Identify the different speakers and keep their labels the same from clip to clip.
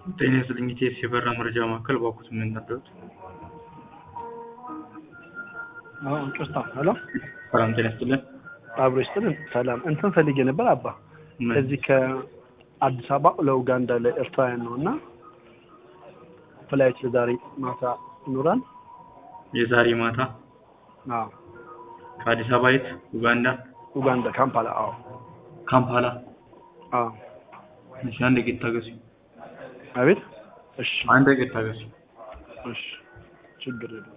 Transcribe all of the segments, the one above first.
Speaker 1: ጤና ይስጥልኝ ኢቲኤስ የበረራ መረጃ ማዕከል ባኩት ምን ነበር?
Speaker 2: አዎ ቅርታ ሄሎ
Speaker 1: ሰላም ጤና ይስጥልን።
Speaker 2: አብሮ ይስጥልን ሰላም እንትን ፈልጌ ነበር አባ
Speaker 1: ምን?
Speaker 2: ከዚህ ከአዲስ አበባ ለኡጋንዳ ለኤርትራውያን ነው እና ፍላይት ለዛሬ ማታ ይኖራል
Speaker 1: የዛሬ ማታ
Speaker 2: አዎ
Speaker 1: ከአዲስ አበባ የት? ኡጋንዳ
Speaker 2: ኡጋንዳ ካምፓላ አዎ
Speaker 1: ካምፓላ።
Speaker 2: አዎ
Speaker 1: እሺ አንድ ደቂቃ ታገሱ።
Speaker 2: አቤት እሺ
Speaker 1: አንድ ደቂቃ ታገሱ።
Speaker 2: እሺ ችግር የለም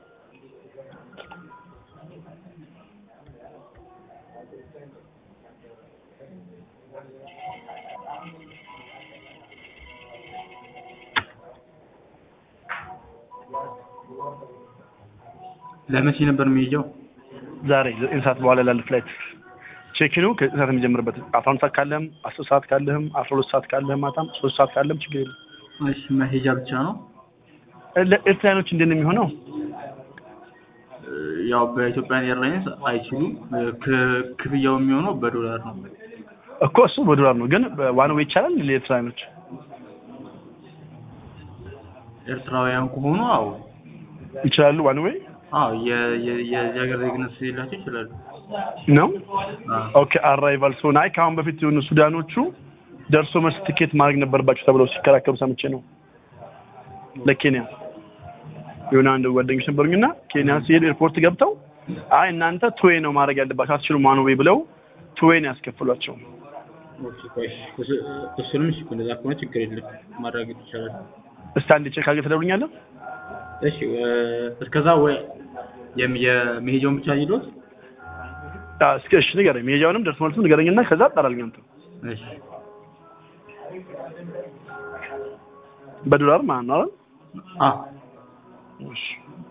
Speaker 1: ለመቼ ነበር የሚሄጀው?
Speaker 2: ዛሬ ዘጠኝ ሰዓት በኋላ ላለ ፍላይት ቼኪኑ ከዘጠኝ ሰዓት የሚጀምርበት አስራ አንድ ሰዓት ካለህም አስር ሰዓት ካለህም አስራ ሁለት ሰዓት ካለህም ማታም ሶስት ሰዓት ካለህም ችግር የለም
Speaker 1: እሺ መሄጃ ብቻ ነው?
Speaker 2: ለኤርትራውያኖች እንዴት ነው የሚሆነው
Speaker 1: እ፣ ያው በኢትዮጵያን ኤርላይንስ አይችሉም። እ፣ ክ- ክፍያው የሚሆነው በዶላር ነው።
Speaker 2: እኮ እሱ በዶላር ነው ግን ዋን ዌይ ይቻላል ለኤርትራውያኖች
Speaker 1: ኤርትራውያን ከሆኑ አዎ
Speaker 2: ይችላሉ ዋን ዌይ
Speaker 1: አዎ የ- የ- የዚህ ሀገር ዜግነት ስለሌላቸው ይችላሉ።
Speaker 2: ነው
Speaker 1: አዎ
Speaker 2: ኦኬ አራይቫል ሶ ናይ ከአሁን በፊት የሆኑ ሱዳኖቹ ደርሶ መልስ ትኬት ማድረግ ነበረባቸው ተብለው ሲከራከሩ ሰምቼ ነው ለኬንያ የሆነ አንድ ጓደኞች ነበሩኝና ኬንያ ሲሄድ ኤርፖርት ገብተው አይ እናንተ ቱዌይ ነው ማድረግ ያለባቸው አትችሉም ዋን ዌይ ብለው ቱዌይ ነው ያስከፍሏቸው
Speaker 1: ኦኬ፣ ቆይ እሱ- እሱንም እሺ እንደዛ ከሆነ ችግር የለም ማድረግ ይቻላል።
Speaker 2: እስቲ አንድ ቼክ አድርገህ ትደውልኛለህ
Speaker 1: እሺ እ፣ እስከዛ ወይ የም- የመሄጃውን ብቻ ይሉት።
Speaker 2: አዎ እስኪ እሺ ንገረኝ መሄጃውንም ደርሶ መልሱን ንገረኝና ከዛ አጣራልኝ አንተ
Speaker 1: እሺ
Speaker 2: በዶላር ማለት ነው አይደል
Speaker 1: አ
Speaker 2: እሺ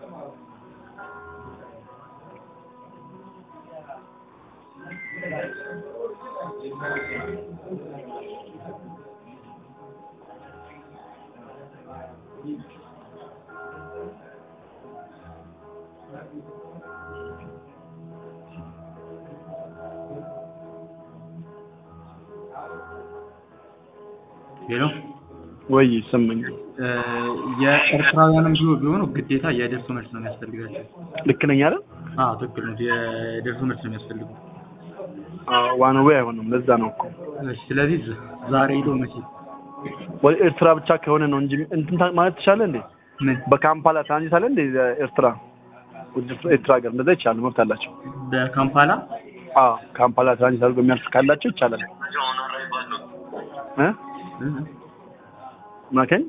Speaker 1: ሄሎ
Speaker 2: ወይ ይሰማኛል
Speaker 1: እ፣ የኤርትራውያንም ቢሆ- ቢሆኑ ግዴታ የደርሶ መልስ ነው የሚያስፈልጋቸው።
Speaker 2: ልክ ነኝ አይደል
Speaker 1: አዎ ትክክል ነው። የደርሶ መልስ ነው የሚያስፈልጉ።
Speaker 2: አዎ ዋን ዌይ አይሆንም ለዛ ነው እኮ
Speaker 1: እሺ ስለዚህ ዝ- ዛሬ ሄዶ መቼ
Speaker 2: ወደ ኤርትራ ብቻ ከሆነ ነው እንጂ እንትን ታ- ማለት ትችላለህ እንዴ
Speaker 1: ምን
Speaker 2: በካምፓላ ትራንዚት አለ እንዴ ኤርትራ ወደ ኤርትራ ሀገር እንደዛ ይቻላል መብት አላቸው
Speaker 1: በካምፓላ
Speaker 2: አዎ ካምፓላ ትራንዚት አድርጎ የሚያልፍ ካላቸው ይቻላል እ
Speaker 1: እ፣
Speaker 2: ማከኝ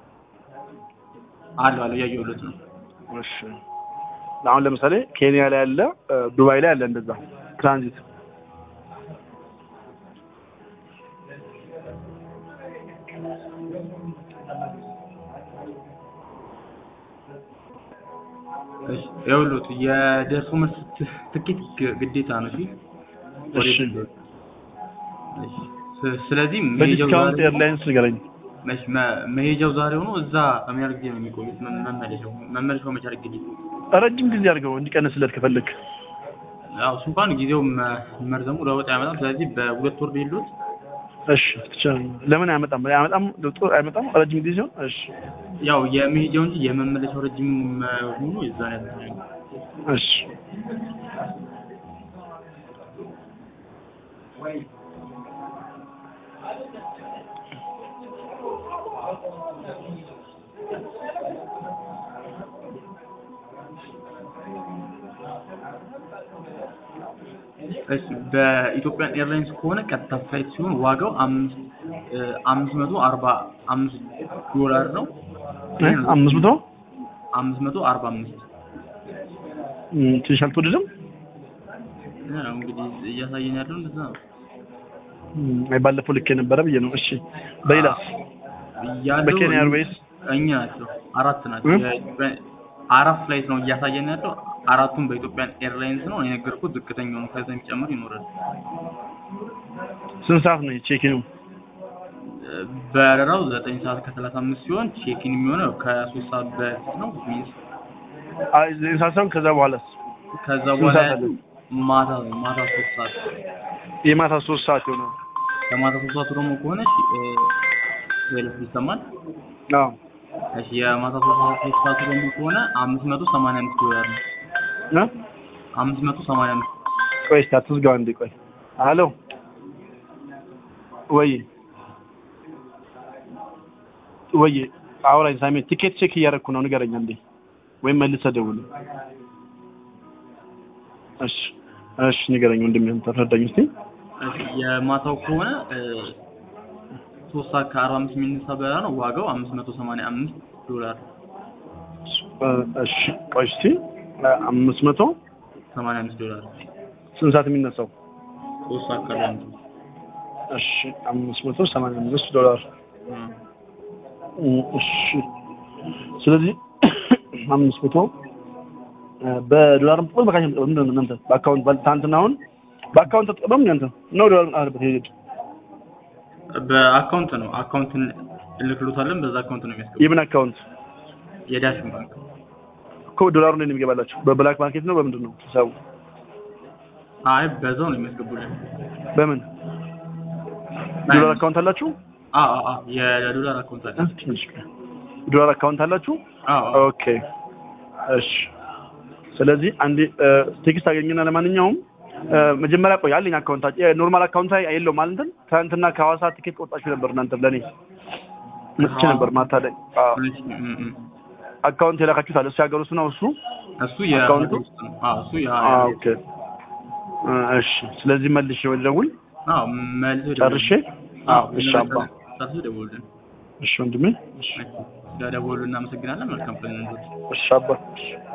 Speaker 1: አለ አለ እያየሁለት ነው።
Speaker 2: እሺ አሁን ለምሳሌ ኬንያ ላይ አለ እ፣ ዱባይ ላይ አለ እንደዛ ትራንዚት
Speaker 1: እሺ ይኸውልዎት የደርሶ መልስ ት- ትኬት ግ- ግዴታ ነው። እሺ
Speaker 2: እሺ
Speaker 1: እሺ። ስ- ስለዚህ መሄጃው
Speaker 2: በዲስካውንት
Speaker 1: ዛሬ
Speaker 2: ኤርላይንስ ንገረኝ
Speaker 1: መች- መ- መሄጃው ዛሬ ሆኖ እዛ ከምን ያህል ጊዜ ነው የሚቆዩት? መ- መመለሻው መመለሻው መቻል ጊዜ
Speaker 2: ረጅም ጊዜ አድርገው እንዲቀንስለት ከፈለግ
Speaker 1: ያው እሱ እንኳን ጊዜው መ- መርዘሙ ለውጥ አያመጣም። ስለዚህ በሁለት ወር ሊሉት
Speaker 2: እሺ ትችላለህ ለምን አይመጣም አይመጣም ለውጡ አይመጣም ረጅም ጊዜ ሲሆን እሺ
Speaker 1: ያው የመሄጃው እንጂ የመመለሻው ረጅም መሆኑ የዛን ያህል ነው።
Speaker 2: እሺ
Speaker 1: እሺ በኢትዮጵያን ኤርላይንስ ከሆነ ቀጥታ ፍላይት ሲሆን ዋጋው አምስት እ፣ አምስት መቶ አርባ አምስት ዶላር ነው።
Speaker 2: እ? አምስት መቶ
Speaker 1: አምስት መቶ አርባ አምስት
Speaker 2: እም፣ ትንሽ አልተወደደም
Speaker 1: ያው እንግዲህ እያሳየን ያለው እንደዛ ነው።
Speaker 2: እም፣ አይ ባለፈው ልክ የነበረ ብዬ ነው እሺ በሌላስ
Speaker 1: ያለው
Speaker 2: በኬንያ ኤርዌይስ
Speaker 1: እኛ ናቸው አራት ናቸው።
Speaker 2: እ?
Speaker 1: የኢትዮጵያ- አራት ፍላይት ነው እያሳየን ያለው። አራቱም በኢትዮጵያን ኤርላይንስ ነው የነገርኩት። ዝቅተኛው ነው፣ ከዛ የሚጨምር ይኖራል።
Speaker 2: ስንት ሰዓት ነው ቼኪኑ
Speaker 1: በረራው ዘጠኝ ሰዓት ከሰላሳ አምስት ሲሆን ቼኪን የሚሆነው ከሶስት ሰዓት በፊት ነው ሚንስ
Speaker 2: አይ ዘጠኝ ሰዓት ሳይሆን ከዛ በኋላስ
Speaker 1: ከዛ
Speaker 2: ስንት
Speaker 1: በኋላ
Speaker 2: ሰዓት
Speaker 1: ያለው
Speaker 2: አለ?
Speaker 1: ማታ ነው ማታ ሶስት ሰዓት
Speaker 2: የማታ ሶስት ሰዓት ይሆናል
Speaker 1: ከማታ ሶስት ሰዓት ደግሞ ከሆነች እ፣ ሌሎች ይሰማል።
Speaker 2: አዎ
Speaker 1: እሺ የማታ ሶስት ሰዓት ፌስታል ደግሞ ከሆነ አምስት መቶ ሰማንያ አምስት ዶላር ነው።
Speaker 2: እ
Speaker 1: አምስት መቶ ሰማንያ አምስት
Speaker 2: ቆይ እስኪ አትዝጋው አንዴ ቆይ አሎ ወይ ወይ አውራኝ ሳሚ ቲኬት ቼክ እያደረኩ ነው ንገረኝ አንዴ ወይም መልሰህ ደውል እሺ እሺ ንገረኝ ወንድሜ አንተ ተረዳኝ እስቲ
Speaker 1: እሺ የማታው ከሆነ እ፣ ሶስት ሰዓት ከአርባ አምስት የሚነሳ በረራ ነው። ዋጋው አምስት መቶ ሰማንያ አምስት ዶላር ነው።
Speaker 2: እ፣ እሺ ቆይ እስቲ እ፣ አምስት መቶ
Speaker 1: ሰማንያ አምስት ዶላር
Speaker 2: ስንት ሰዓት የሚነሳው
Speaker 1: ሶስት ሰዓት ከአርባ አምስት
Speaker 2: እሺ አምስት መቶ ሰማንያ አምስት ዶላር
Speaker 1: እ፣
Speaker 2: እ፣ እሺ ስለዚህ አምስት መቶ እ፣ በዶላር ምጥቆም በካሽ ምጥቆም ምንድን ነው እናንተ በአካውንት ባል- ትናንትና አሁን በአካውንት ተጠቀም እናንተ ነው ዶላር አለበት ሄድ
Speaker 1: በአካውንት ነው። አካውንትን እንልክሎታለን። በዛ አካውንት ነው የሚያስገቡት።
Speaker 2: የምን አካውንት
Speaker 1: የዳሽን ባንክ
Speaker 2: እኮ ዶላሩ ነው የሚገባላችሁ በብላክ ማርኬት ነው በምንድን ነው ሂሳቡ
Speaker 1: አይ በዛው ነው የሚያስገቡልን።
Speaker 2: በምን ዶላር አካውንት አላችሁ
Speaker 1: አ አ አ የዶላር አካውንት አለ።
Speaker 2: እ፣ ትንሽ ቆይ። ዶላር አካውንት አላችሁ
Speaker 1: አ አ
Speaker 2: ኦኬ እሺ ስለዚህ አንዴ እ፣ ቴክስት አገኘና ለማንኛውም እ፣ መጀመሪያ ቆይ አለኝ አካውንት ኖርማል አካውንት ላይ የለውም ማለት እንትን ትናንትና ከሐዋሳ ቲኬት ቆርጣችሁ ነበር እናንተ ለእኔ መጥቼ ነበር ማታ ላይ አዎ
Speaker 1: እሺ፣ እም፣ እም።
Speaker 2: አካውንት የላካችሁት አለ እሱ ያገሩ እሱ ነው እሱ
Speaker 1: እሱ
Speaker 2: አካውንቱ?
Speaker 1: የሀገር ውስጥ ነው። አዎ እሱ ያ
Speaker 2: አ ኦኬ እ፣ እሺ ስለዚህ መልሼ ወደ ደውል
Speaker 1: አዎ መልሶ
Speaker 2: ጨርሼ አዎ እሺ አባ
Speaker 1: ጨርሶ ደውሉልን።
Speaker 2: እሺ ወንድሜ እሺ
Speaker 1: ስለደወሉ እናመሰግናለን። መልካም ቀን ይሁንልዎት።
Speaker 2: እሺ አባ እሺ